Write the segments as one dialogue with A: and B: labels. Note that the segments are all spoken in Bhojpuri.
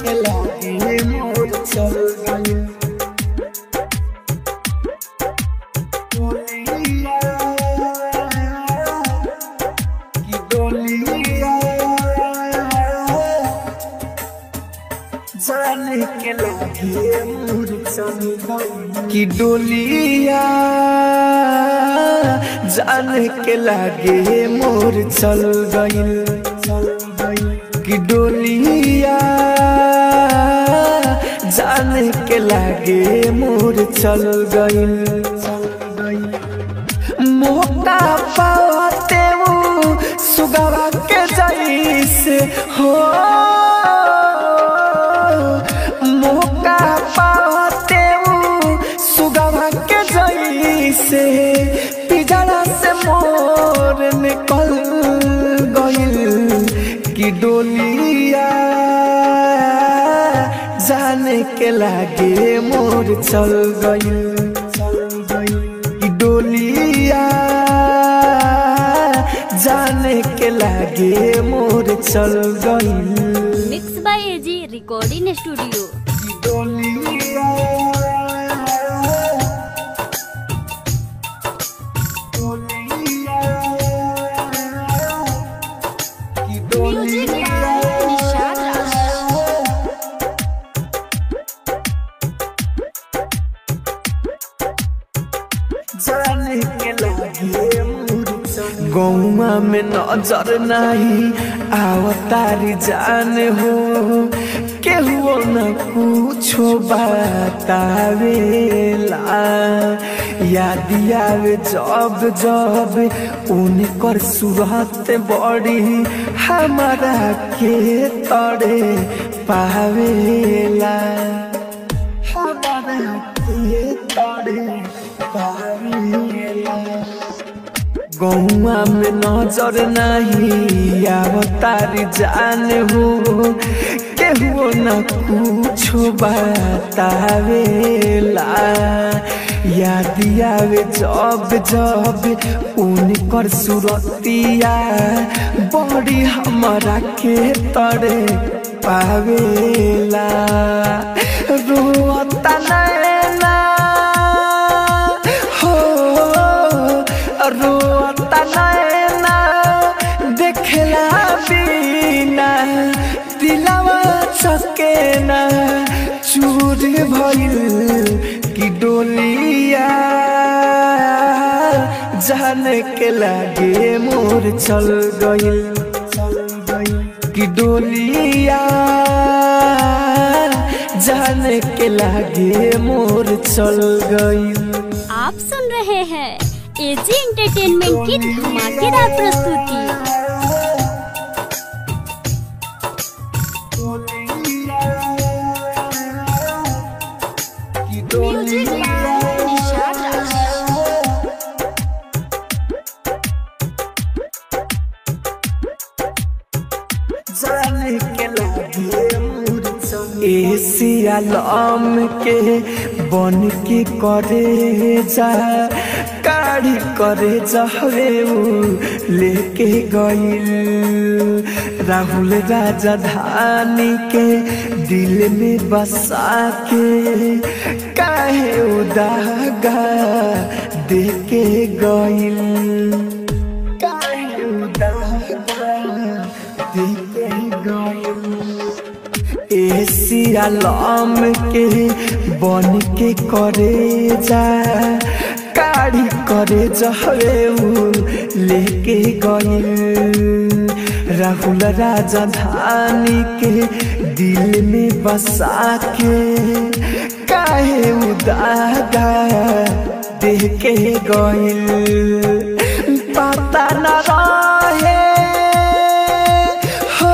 A: के लागे मोर चल गई डोलिया की डोलिया जाने के लागे मोर चल गई की डोलिया जाने के लागे मोर चल गई चल गई की डोलिया जाने के लागे मोर चल गई चल गई मौका पाते वो सुगवा के जैसे हो मौका पाते वो सुगवा के जैसे पिजड़ा से मोर निकल गइल कि डोलिया जाने के लागे मोर चल गइल चल गइल कि डोलिया जाने के लागे मोर चल गइल
B: mix by AG recording studio
A: कि डोलिया कि
B: म्यूजिक बाय निशाद राज
A: जाने के लागे गौमा में नजर नहीं आवतारी जान हो केहू न कुछो बतावेला याद आवे जब जब उनकर सूरत बड़ी हमारा के तड़े पावेला हमारा के तड़े पावेला गौआ में नजर नहीं आवतारी जान हो केहू न कुछो बतावेला याद आवे जब जब उनकर सुरतिया बड़ी हमारा के तड़े पावेला रोता नैना हो रोता नैना देखला बिना दिलवा सकेना चूर भइल कि डोलिया जाने के लागे मोर चल गइल चल गइल कि डोलिया जाने के लागे मोर चल गइल
B: आप सुन रहे हैं एजी एंटरटेनमेंट की धमाकेदार प्रस्तुति म्यूजिक बाय निशाद राज
A: जाने के लागे एशिया लम के बन के करे जा काढ़ी करे जहरे उ लेके गइल राहुल राजा धानी के दिल में बसा के काहे उदागा दे के गइल काहे उदागा दे के गइल एशिया लम के बन के करे जा काढ़ी करे जहरे उ लेके गइल राहुल राजा धानी के दिल में बसा के काहे उदागा दे के गइल पता न रहे हो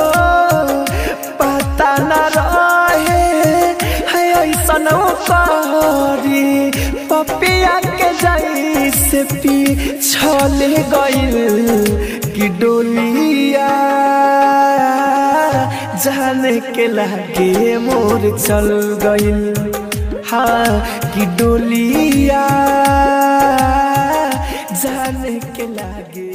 A: पता न रहे है ऐसन करी पपिया के जैसे पी छले गइल कि डोलिया जाने के लागे मोर चल गइल हाँ कि डोलिया जाने के लागे